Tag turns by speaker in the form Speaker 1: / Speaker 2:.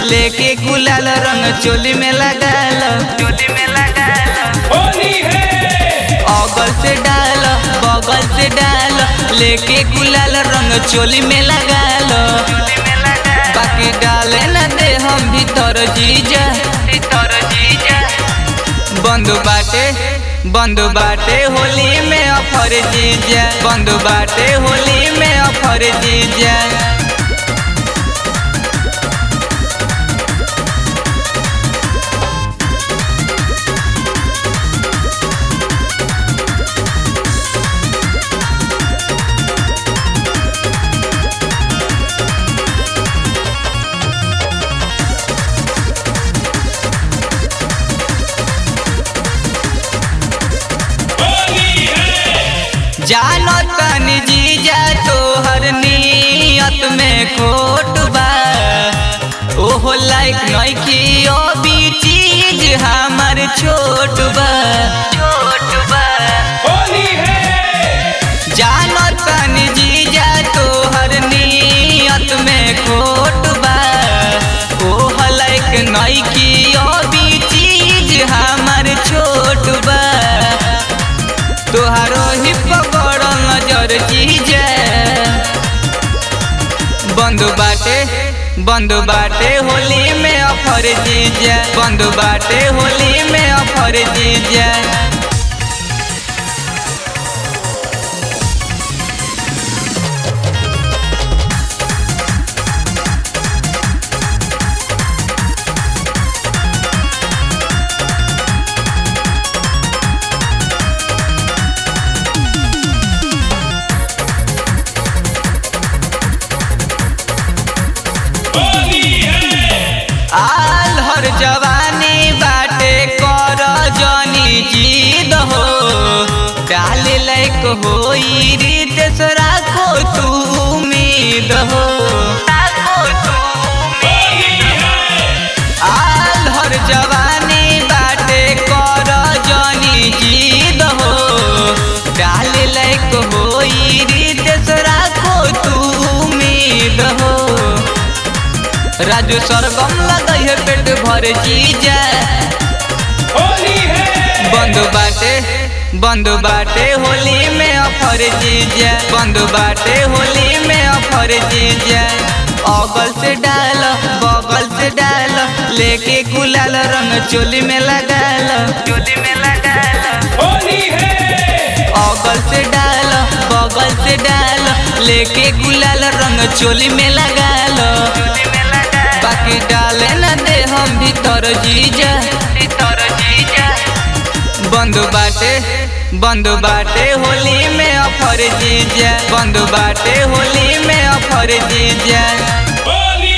Speaker 1: लेके गुलाल रंग चोली में लगाल चोली में लगाल
Speaker 2: होली है
Speaker 1: अगल से डाल बगल से डाल लेके गुलाल रंग चोली में लगाल बाकी डाले न दे हम भीतर जीजा भीतर जीजा बंद बाटे बंद बाटे होली में अफर जीजा बंद बाटे होली में अफर जीजा
Speaker 2: होली है
Speaker 1: जानो तनी जीजा तोहर नियत में खोट बा ओहो लाइक नइखी ओ भी चीज हमर छोट बा छोट बा
Speaker 2: होली है
Speaker 1: जानो तनी जीजा तोहर नियत में खोट बा ओहो लाइक नइखी ओ भी चीज हमर छोट बा तोहारो ही पकड़ नजर जीजे बंद बाटे बंद बाटे होली में अफर जीजे बंद बाटे होली में अफर जीजे
Speaker 2: होली है
Speaker 1: आल हर जवानी बाटे कर जनी जीद हो डाल लायक होई रीत से राखो तू उम्मीद हो राखो तू
Speaker 2: होली है
Speaker 1: आल हर जवानी बाटे कर जनी जीद हो डाल लायक होई रीत से राखो तू उम्मीद हो राजू सरगम लगई है पेट भर जीजा
Speaker 2: होली है
Speaker 1: बंद बाटे बंद बाटे होली में अफर जीजा बंद बाटे होली में अफर जीजा अगल से डाल बगल से डाल लेके गुलाल रंग चोली में लगाल चोली में लगाल
Speaker 2: होली है
Speaker 1: अगल से डाल बगल से डाल लेके गुलाल रंग चोली में लगाल बाकी डाले न दे हम भीतर जीजा भीतर जीजा बंद बाटे बंद बाटे होली में अफर जीजा बंद बाटे होली में अफर जीजा
Speaker 2: होली